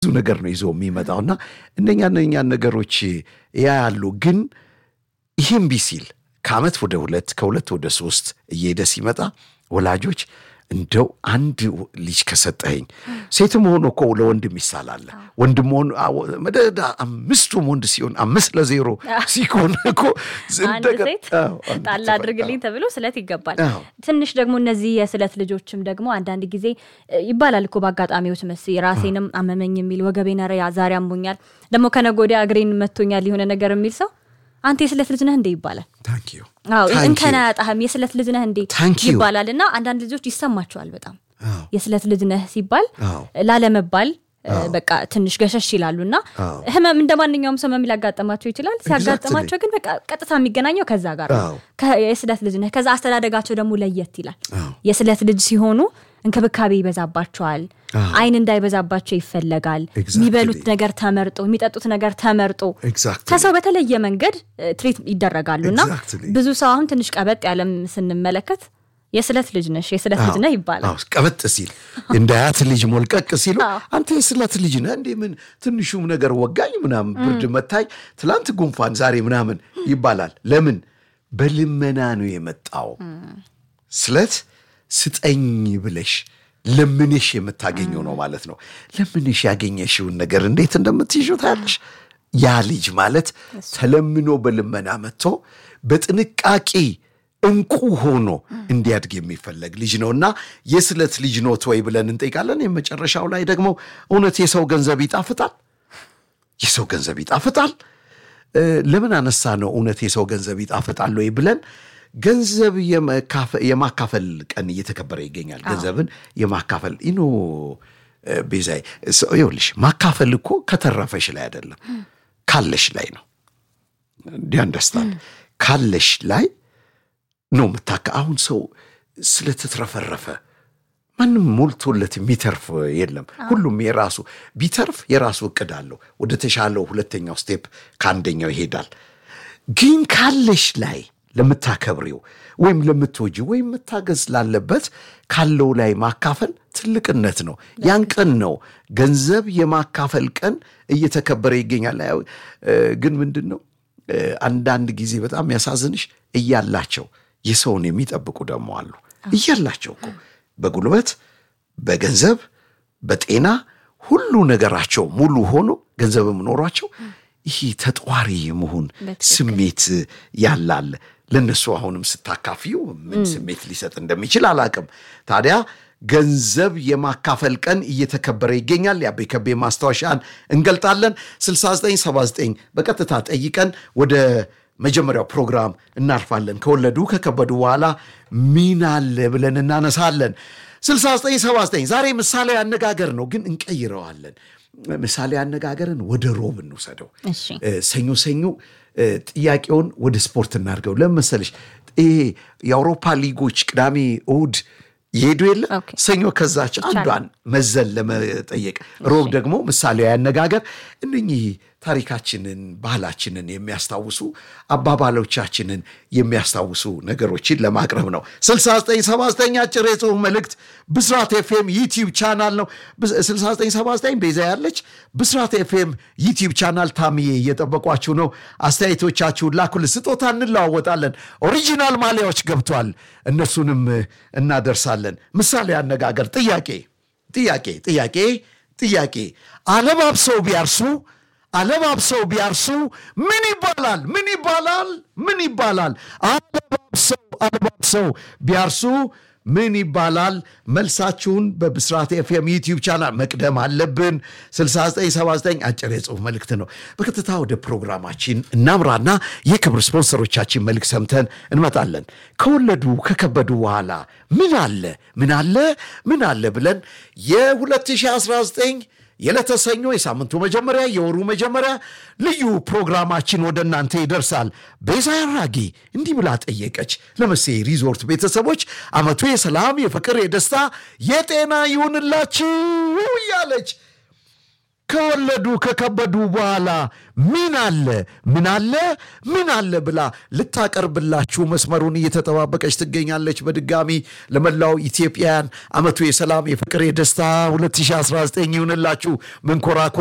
ብዙ ነገር ነው ይዞ የሚመጣው እና እነኛ እነኛን ነገሮች ያያሉ። ግን ይህም ቢሲል ከዓመት ወደ ሁለት ከሁለት ወደ ሶስት እየሄደ ሲመጣ ወላጆች እንደው አንድ ልጅ ከሰጠኸኝ ሴትም ሆኖ እኮ ለወንድም ይሳላል። ወንድም ሆኖ መደዳ አምስቱም ወንድ ሲሆን አምስት ለዜሮ ሲሆን እኮ አንድ ሴት ጣል አድርግልኝ ተብሎ ስለት ይገባል። አዎ። ትንሽ ደግሞ እነዚህ የስለት ልጆችም ደግሞ አንዳንድ ጊዜ እ, ይባላል እኮ በአጋጣሚዎች መስ ራሴንም አመመኝ የሚል ወገቤን ኧረ ዛሬ አሞኛል ደግሞ ከነገ ወዲያ እግሬን መቶኛል የሆነ ነገር የሚል ሰው አንተ የስለት ልጅ ነህ እንዴ ይባላል። ታንክ ዩ አዎ ታንክ እንከን ዩ አያጣህም የስለት ልጅ ነህ እንዴ ታንክ ዩ ይባላል እና አንዳንድ ልጆች ይሰማቸዋል በጣም አዎ የስለት ልጅ ነህ ሲባል አዎ ላለመባል እ, በቃ ትንሽ ገሸሽ ይላሉ እና አዎ ህመም እንደ ማንኛውም ሰው ህመም ሊያጋጥማቸው ይችላል። ሲያጋጥማቸው ግን በቃ ቀጥታ የሚገናኘው ከዛ ጋር ነው። አዎ ከ- የስለት ልጅ ነህ። ከዛ አስተዳደጋቸው ደግሞ ለየት ይላል። አዎ የስለት ልጅ ሲሆኑ እንክብካቤ ይበዛባቸዋል። አዎ አይን እንዳይበዛባቸው ይፈለጋል። Exactly. የሚበሉት ነገር ተመርጦ፣ የሚጠጡት ነገር ተመርጦ ኤግዛክትሊ ከሰው በተለየ መንገድ እ, ትሪት ይደረጋሉ እና Exactly. ብዙ ሰው አሁን ትንሽ ቀበጥ ያለም ስንመለከት የስለት ልጅ ነሽ የስለት ልጅ ነህ ይባላል። አዎ ቀበጥ ሲል እንደ አያት ልጅ ሞልቀቅ ሲሉ አዎ። አንተ የስለት ልጅ ነህ እንዴ? ምን ትንሹም ነገር ወጋኝ ምናምን ብርድ መታኝ፣ ትላንት ጉንፋን፣ ዛሬ ምናምን ይባላል። ለምን በልመና ነው የመጣው። ስለት ስጠኝ ብለሽ ለምንሽ የምታገኘው ነው ማለት ነው። ለምንሽ ያገኘሽውን ነገር እንዴት እንደምትይዙ ታያለሽ። ያ ልጅ ማለት ተለምኖ በልመና መጥቶ በጥንቃቄ እንቁ ሆኖ እንዲያድግ የሚፈለግ ልጅ ነው እና የስለት ልጅ ኖት ወይ ብለን እንጠይቃለን። የመጨረሻው ላይ ደግሞ እውነት የሰው ገንዘብ ይጣፍጣል? የሰው ገንዘብ ይጣፍጣል? እ፣ ለምን አነሳ ነው እውነት የሰው ገንዘብ ይጣፍጣል ወይ ብለን ገንዘብ የመካፈ- የማካፈል ቀን እየተከበረ ይገኛል። ገንዘብን የማካፈል ኢኖ ቤዛይ ሰው- ይኸውልሽ ማካፈል እኮ ከተረፈሽ ላይ አይደለም ካለሽ ላይ ነው። እንዲያንደስታንድ ካለሽ ላይ ነው የምታካ አሁን ሰው ስለተትረፈረፈ ማንም ሞልቶለት የሚተርፍ የለም። ሁሉም የራሱ ቢተርፍ የራሱ እቅድ አለው። ወደ ተሻለው ሁለተኛው ስቴፕ ከአንደኛው ይሄዳል። ግን ካለሽ ላይ ለምታከብሪው ወይም ለምትወጂው ወይም መታገዝ ላለበት ካለው ላይ ማካፈል ትልቅነት ነው። ያን ቀን ነው ገንዘብ የማካፈል ቀን እየተከበረ ይገኛል። ያው እ፣ ግን ምንድን ነው እ፣ አንዳንድ ጊዜ በጣም ያሳዝንሽ እያላቸው የሰውን የሚጠብቁ ደግሞ አሉ። እያላቸው እኮ በጉልበት በገንዘብ በጤና ሁሉ ነገራቸው ሙሉ ሆኖ ገንዘብም ኖሯቸው ይህ ተጧሪ የመሆን በትክክል። ስሜት ያላለ ለእነሱ አሁንም ስታካፊው ምን ስሜት ሊሰጥ እንደሚችል አላቅም። ታዲያ ገንዘብ የማካፈል ቀን እየተከበረ ይገኛል። የአቤ ከቤ ማስታወሻን እንገልጣለን። 6979 በቀጥታ ጠይቀን ወደ መጀመሪያው ፕሮግራም እናልፋለን። ከወለዱ ከከበዱ በኋላ ሚና አለ ብለን እናነሳለን። 6979 ዛሬ ምሳሌ አነጋገር ነው፣ ግን እንቀይረዋለን። ምሳሌ አነጋገርን ወደ ሮብ እንውሰደው። እሺ እ፣ ሰኞ ሰኞ እ፣ ጥያቄውን ወደ ስፖርት እናድርገው። ለምን መሰለሽ ይሄ የአውሮፓ ሊጎች ቅዳሜ እሁድ ይሄዱ የለ ኦኬ። ሰኞ ከዛች አንዷን መዘን ለመጠየቅ ሮብ ደግሞ ምሳሌያዊ አነጋገር እነኚህ ታሪካችንን ባህላችንን የሚያስታውሱ አባባሎቻችንን የሚያስታውሱ ነገሮችን ለማቅረብ ነው 6979 አጭር የጽሁፍ መልእክት ብስራት ኤፍኤም ዩቲዩብ ቻናል ነው 6979 ቤዛ ያለች ብስራት ኤፍኤም ዩቲዩብ ቻናል ታምዬ እየጠበቋችሁ ነው አስተያየቶቻችሁን ላኩል ስጦታ እንለዋወጣለን ኦሪጂናል ማሊያዎች ገብቷል እነሱንም እ፣ እናደርሳለን ምሳሌ አነጋገር ጥያቄ ጥያቄ ጥያቄ ጥያቄ አለባብሰው ቢያርሱ አለባብሰው ቢያርሱ ምን ይባላል? ምን ይባላል? ምን ይባላል? አለባብሰው አለባብሰው ቢያርሱ ምን ይባላል? መልሳችሁን በብስራት ኤፍኤም ዩቲዩብ ቻናል መቅደም አለብን። 6979 አጭር የጽሁፍ መልእክት ነው። በቀጥታ ወደ ፕሮግራማችን እናምራና የክብር ስፖንሰሮቻችን መልእክት ሰምተን እንመጣለን። ከወለዱ ከከበዱ በኋላ ምን አለ ምን አለ ምን አለ ብለን የ2019 የዕለተ ሰኞ የሳምንቱ መጀመሪያ የወሩ መጀመሪያ ልዩ ፕሮግራማችን ወደ እናንተ ይደርሳል። ቤዛ ያራጌ እንዲህ ብላ ጠየቀች። ለመሴ ሪዞርት ቤተሰቦች ዓመቱ የሰላም የፍቅር፣ የደስታ፣ የጤና ይሁንላችሁ እያለች ከወለ ከወለዱ ከከበዱ በኋላ ምን አለ ምን አለ ምን አለ ብላ ልታቀርብላችሁ መስመሩን እየተጠባበቀች ትገኛለች። በድጋሚ ለመላው ኢትዮጵያውያን ዓመቱ የሰላም የፍቅር፣ የደስታ 2019 ይሁንላችሁ። መንኮራኮ